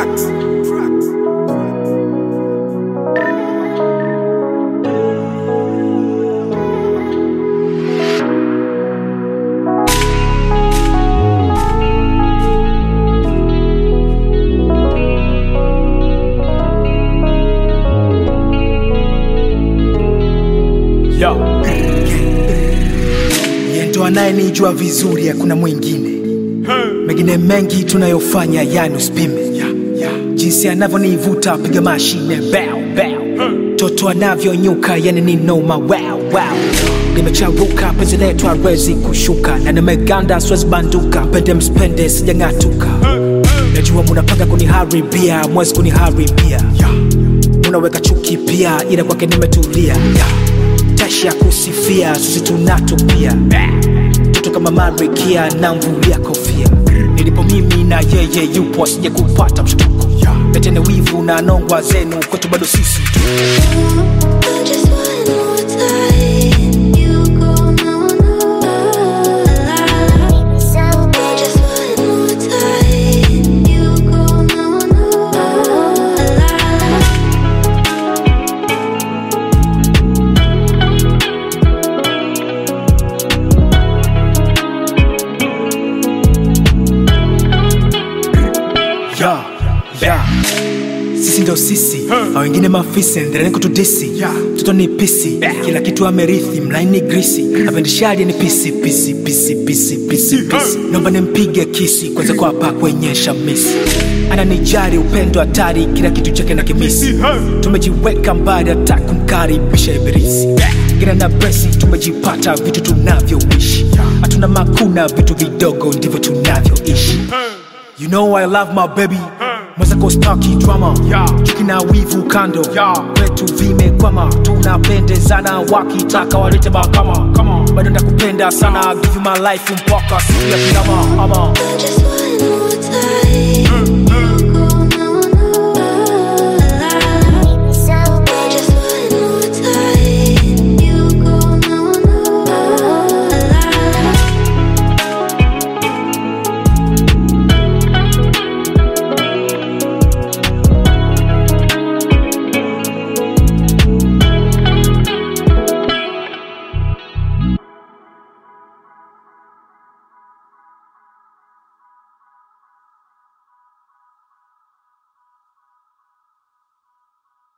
Tracks. Tracks. Yo. Yeye ndo anayenijua vizuri, hakuna mwingine. Mengine mengi tunayofanya yani usipime jinsi anavyonivuta piga mashine bow bow toto anavyonyuka yani ni noma wow wow nimecharuka penzi letu hawezi kushuka na nimeganda siwezi banduka pende mspende sijang'atuka najua munapanga kuniharibia mwezi kuniharibia munaweka chuki pia ila kwake nimetulia tashi ya kusifia sisi tunatupia mtoto kama marikia na mvulia kofia nilipo mimi na yeye yupo asije kupata mshtuko letene wivu na nongwa zenu kwetu bado sisi tu Just one more time, you go no no. Just one more time, you go no no. ya ya sisi ndo sisi na wengine mafisi endeleni kutudisi mtoto ni pisi kila kitu amerithi mlaini grisi apendishali ni pisi pisi pisi pisi pisi pisi naomba nimpige kisi kwanza kwa hapa kwenye shamisi ananijari upendo hatari kila kitu chake na kimisi tumejiweka mbali hata kumkaribisha ibilisi gina na bresi tumejipata vitu tunavyoishi hatuna makuna vitu vidogo ndivyo tunavyoishi You know I love my baby mwenzako staki drama chuki na wivu kando kwetu vimekwama tunapendezana wakitaka walete mahakama bado ndakupenda sana give you my life mpaka siku ya kiama ama Just